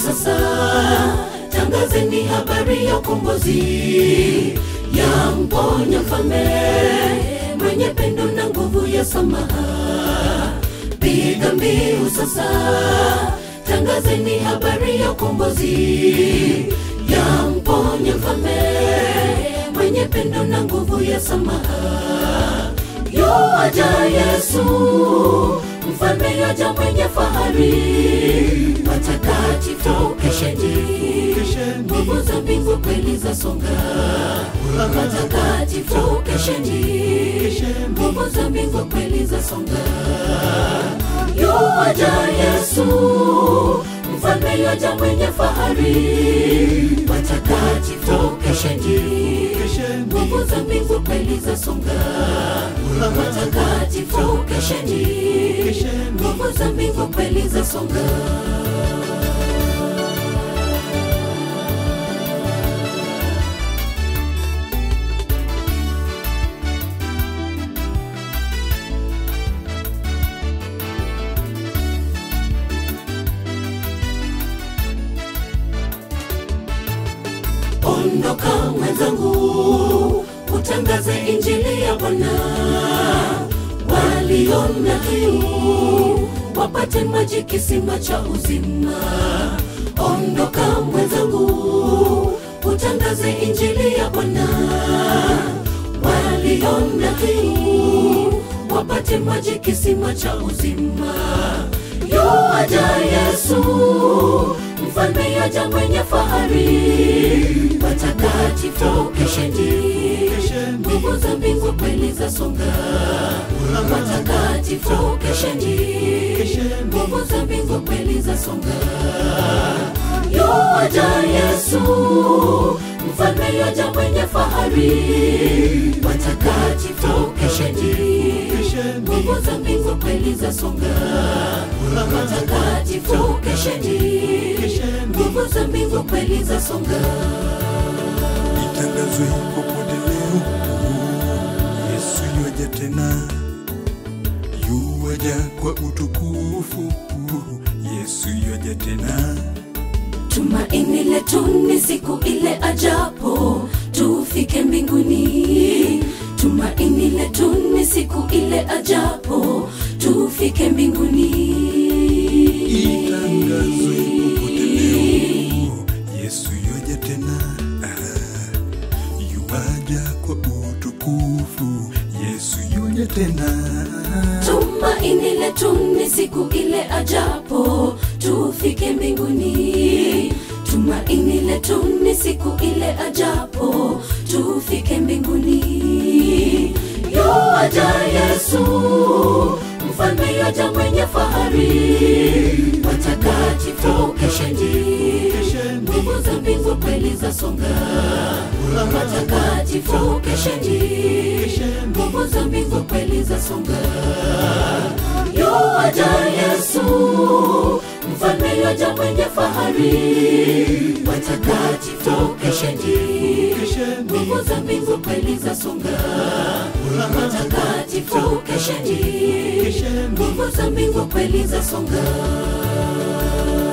sasa tangazeni habari ya ukombozi ya mponya mfalme mwenye pendo na nguvu ya samaha piga mbiu sasa tangazeni habari ya ukombozi ya mponya mfalme mwenye pendo na nguvu ya samaha yoaja yesu mfalme yoja mwenye fahari watakatifu kesheni nguvu za mbingu kweli za songa watakatifu kesheni nguvu za mbingu kweli za songa yoaja yesu mfalme yoja mwenye fahari watakatifu kesheni nguvu za mbingu kweli za songa watakatifu kesheni nguvu za mbingu kweli za songa ondoka mwenzangu utangaze injili ya bwana waliona kiu wapate maji kisima cha uzima ondoka mwenzangu utangaze injili ya bwana waliona kiu wapate maji kisima cha uzima yoaja yesu mfalme yaja mwenye fahari watakatifu kesheni nguvu za mbingu kweli za songa watakatifu kesheni nguvu za mbingu kweli za songa yoaja yesu mfalme yaja mwenye fahari watakatifu kesheni nguvu za mbingu kweli za songa watakatifu kesheni nguvu za mbingu kweli za songa itangazwe popote leo yesu yuaja tena yuaja kwa utukufu yesu yuaja tena tumaini letu ni siku ile ajapo tufike mbinguni tumaini letu ni siku ile ajapo tufike mbinguni itangazwe popote leo yesu yuaja tena Ah, yuaja kwa utukufu yesu yuaja tena tumaini letu ni siku ile ajapo tufike mbinguni tumaini letu ni siku ile ajapo tufike mbinguni yoaja yesu mfalme yoja mwenye fahari watakatifu kesheni nguvu za mbingu kweli za songa watakatifu kesheni nguvu za mbingu kweli za songa yoaja yesu mfalme yoja mwenye fahari watakatifu kesheni nguvu za mbingu kweli za songa watakatifu kesheni nguvu za mbingu kweli za songa